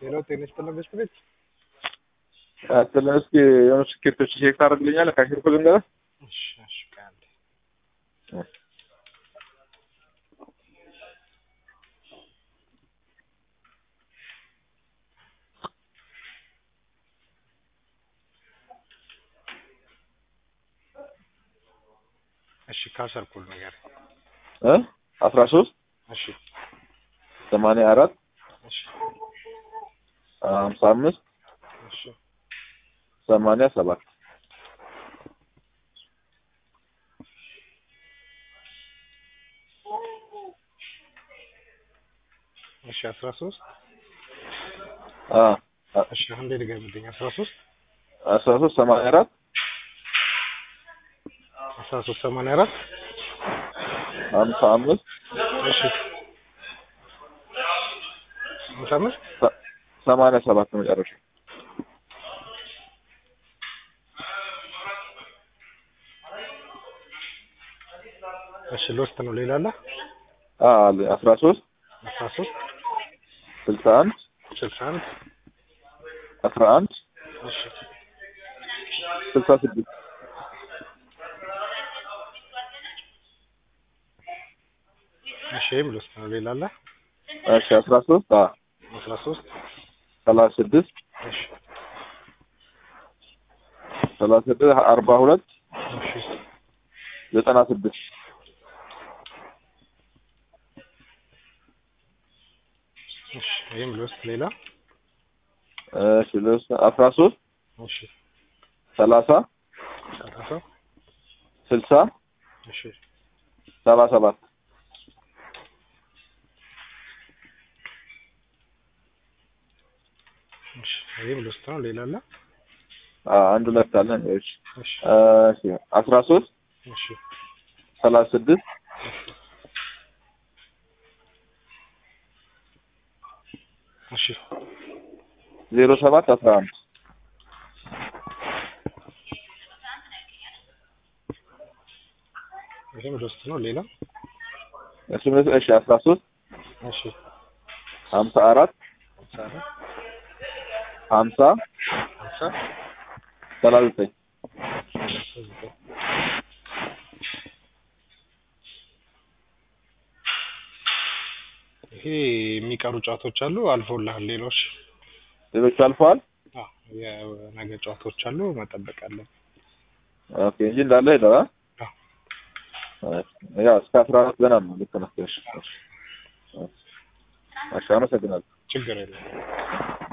ሌላው ጤና ይስጥልን በስት ቤት አትለን እስኪ የሆኑ ስኬቶች ቼክ ታደርግልኛለህ? ካሽር ኮድ ልንገርህ። እሺ እሺ ከአንዴ እሺ ካሰር ኩል ነገር እ አስራ ሶስት እሺ ሰማንያ አራት እሺ ሀምሳ አምስት እሺ ሰማንያ ሰባት እሺ አስራ ሶስት አ እሺ አንዴ ድገምልኝ አስራ ሶስት አስራ ሶስት ሰማንያ አራት አስራ ሶስት ሰማንያ አራት ሀምሳ አምስት እሺ ሀምሳ አምስት ሰ- ሰማንያ ሰባት ነው መጨረሻ። እሺ ሎስት ነው ሌላ አለ አ አለ አስራ ሶስት አስራ ሶስት ስልሳ አንድ ስልሳ አንድ አስራ አንድ እሺ ስልሳ ስድስት እሺ ይህም ሎስት ነው ሌላ አለ እሺ አስራ ሶስት አ አስራ ሶስት ሰላሳ ስድስት እሺ ሰላሳ ስድስት አርባ ሁለት እሺ ዘጠና ስድስት እሺ ይህም ሎስት ሌላ እሺ ልስ አስራ ሶስት እሺ ሰላሳ ሰላሳ ስልሳ እሺ ሰባ ሰባት እሺ ይህም ሎስት ነው ሌላ አለ አ አንድ ሁለት አለ እሺ እሺ እሺ አስራ ሶስት እሺ ሰላሳ ስድስት እሺ ዜሮ ሰባት አስራ አንድ ይህም ሎስት ነው ሌላ እሺ እሺ አስራ ሶስት እሺ ሀምሳ አራት ሀምሳ አራት ሀምሳ ሀምሳ ሰላሳ ዘጠኝ ሰላሳ ዘጠኝ ይሄ የሚቀሩ ጨዋታዎች አሉ አልፎልሃል ሌሎች ሌሎቹ አልፈዋል። አዎ የነገ ጨዋታዎች አሉ መጠበቅ አለን ኦኬ እንጂ እንዳለ ሄደዋል። አዎ ያው እስከ አስራ አራት ገና ነው። ልክ ነህ። እሺ እሺ እሺ አመሰግናለሁ። ችግር የለም